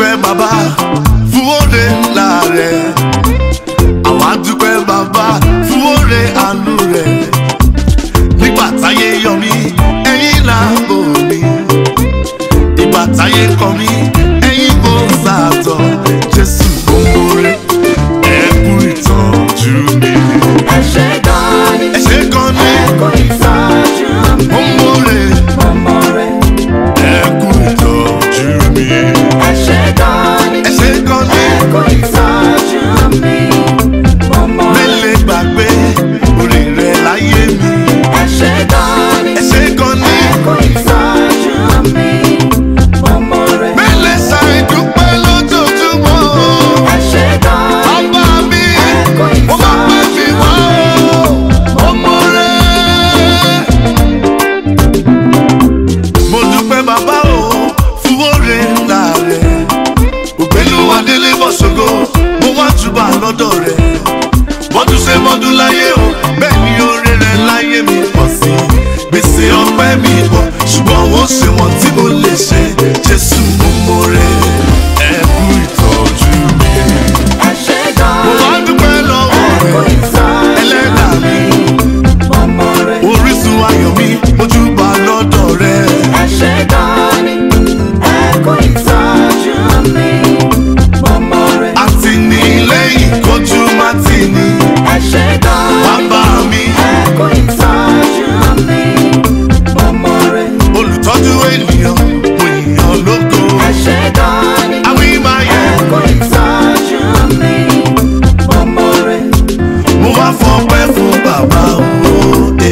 dúpẹ́ bàbá fún oore ńlá rẹ̀ àwa dúpẹ́ bàbá fún oore àánú rẹ̀ nígbà táyé yọ mí ẹ̀yin là ń bò mí ìgbà táyé kọ mí ẹ̀yin kò sàtọ̀ jésù gbòǹgbòrè ẹ kú ìtọ́jú mi. ẹ ṣé gan ni ẹ ṣé gan ni ẹ kú ìtọ́jú mi. gbòǹgbòrè mo mọ̀ rẹ̀. ẹ kú ìtọ́jú mi. ẹ ṣé gan ni ẹ ṣé gan ni ẹ kú ìtọ́jú mi. mo mọ̀ rẹ̀. mélèé gbàgbé orí rẹ̀ láyé mi. ẹ ṣé gan ni ẹ ṣé gan ni ẹ kú ìtọ́jú mi. mo mọ̀ rẹ̀. mélèé ṣàìdúpẹ́ lójoojúmọ́. ẹ ṣé gan ni bàbá mi ẹ kú mo máa pẹ́ fi wá o ọmọ rẹ̀. mo dúpẹ́ bàbá o fún oore ńlá rẹ̀ ògbélu adélé bọ́sọ̀gọ́ mo wá túbà lọ́dọ̀ rẹ̀ bọ́dún ṣe mọ́dún láyé o bẹ́ẹ̀ ni oore rẹ̀ láyé mi pọ̀ sí i gbèsè ọpẹ́ mi pọ̀ ṣùgbọ́n ó ṣe wọ́n tí mo lè ṣe jésù mo mọ̀ rẹ̀ ẹ kú ìtọ́jú mi. ẹ ṣé gan mo wá ni dúpẹ́ lọ́wọ́ ẹ kú rẹ̀ ìtọ́jú ẹlẹ́dàá mi mo mọ̀ rẹ̀. orísun ayọ̀ mi ojúbà lọ́dọ̀ rẹ̀. ẹ ṣé gan ni ẹ kú ìtọ́jú mi. mo mọ̀ rẹ̀. àtìlẹ́yìn kojú má ti ní ẹ ṣé gan ni bàbá mi ẹ kú ìtọ́jú mi. mo mọ̀ rẹ̀. olùtọ́jú ènìyàn mo yàn lógo. ẹ ṣé gan ni àwí máa yẹ ẹ kú ìtọ́jú mi. mo mọ̀ rẹ̀. mo wá fọpẹ́ fún bàbá òde.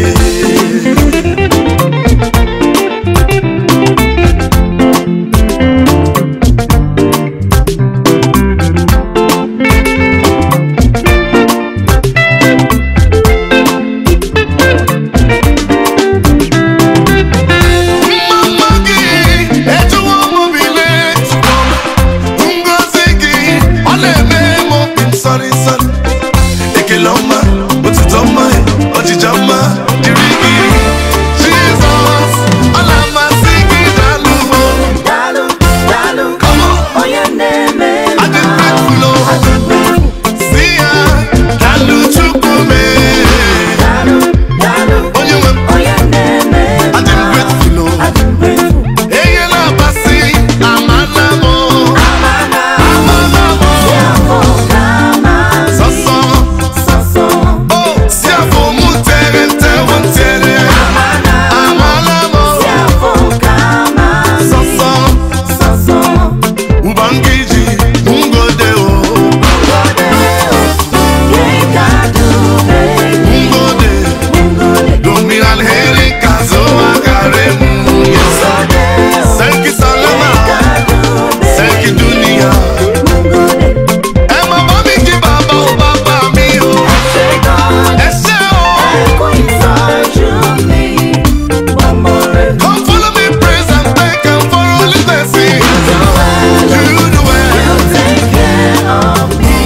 Mama gị ejuwo m obi letuo m ngozi gị ọ na-eme m obi nsọrị nsọrị ekele ọma otuto ọma ọjịja ọma dịrị gị Jizọs ọ na-amasị gị daalụ o daalụ daalụ Come on. onye na-eme Adị mma. grateful o Adị grateful. si ya daalụ Chukwu mee daalụ daalụ onye nwe m onye na-eme adị m mma. grateful o Adị grateful. enye na-abasị amana m Amana. amana m Si afọ kama sọsọ sọsọ. o si afọ mụ tere ntewo ntere Amana. amana m Si afọ kama sọsọ sọsọ. ubangiji ngode o Ngode o, yekadube. ngode Ngode. dominan heri kazo agare mu yes Ngode o, senki salama yekadube. senki dunia Ngode. ẹ má bá mi kí bàbá o bàbá mi o Ẹ ṣé gan-an. ẹ ṣé o Ẹ kú ìtọ́jú mi. Mo mọ̀ rẹ̀. come follow me praise and thank am for only blessing you do well. You take care of me.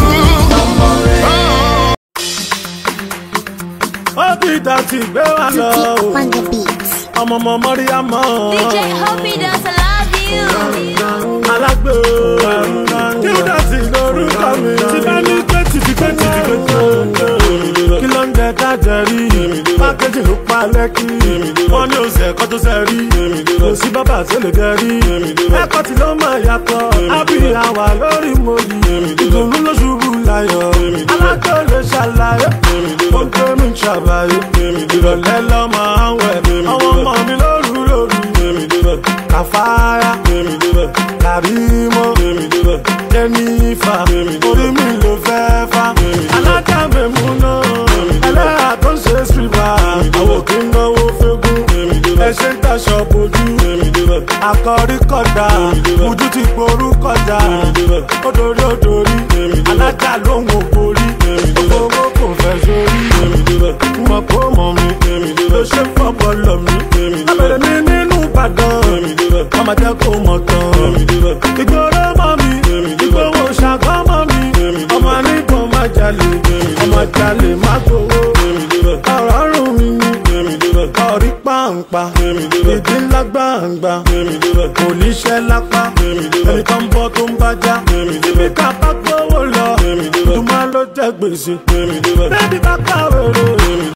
ó ti dàtí gbé wa lọ o on the beats. ọmọ ọmọ mọ́ríyá mọ́ DJ Hope does I love you. alágbó kí ó dàtí lórúkọ mi tí bá ní pé tìtì pé tìtì pé tó kí ló ń jẹ kájẹ rí pákéjì ló pa lẹ́kì wọ́n ní oṣù ẹ̀kọ́ tó ṣe rí kò sí bàbá tó lè gẹ rí ẹ̀kọ́ tí ló máa yàtọ̀ ábí àwà lórí mo yìí ìdùnnú ló ṣubú láyọ̀ alágbó lè ṣàlàyé ó ń tó mi ṣàbàyè ìrọ̀lẹ́ lọ́mọ àwẹ̀ ọmọ ọmọ mi lóru lóru kàfáyà kàrímọ́ jẹ́nífà orí mi ló fẹ́ fà alájàmẹ̀mú náà ẹlẹ́yà tó ń ṣe sílvà àwọn kì í náwó fẹ́gùn ẹṣẹ́ ń taṣọ bojú akọrí kọjá ojú ti gború kọjá odori odori alájà lóhùn ògbórí owó kò fẹ́ sórí mọ̀ kó mọ̀ mi ló ṣe fọ́pọ̀ lọ mi abẹ́rẹ́ mi nínú ìbàdàn ọmọ jẹ́ kó mọ̀ tán ìgboro mọ́ mi ìgbowó ṣàkọ́ mọ́ mi ọmọ nígbọ̀n má jalè ọmọ jalè má gbowó ọ̀rọ̀ rùn mí ní ọ̀rí pàǹpà ìdí ńlá gbàǹgbà kò níṣẹ́ lápá ẹni tó ń bọ́ tó ń bájá síbi ká bá gbówó lọ tó máa ló jẹ́ gbèsè bébí bá kàwé rè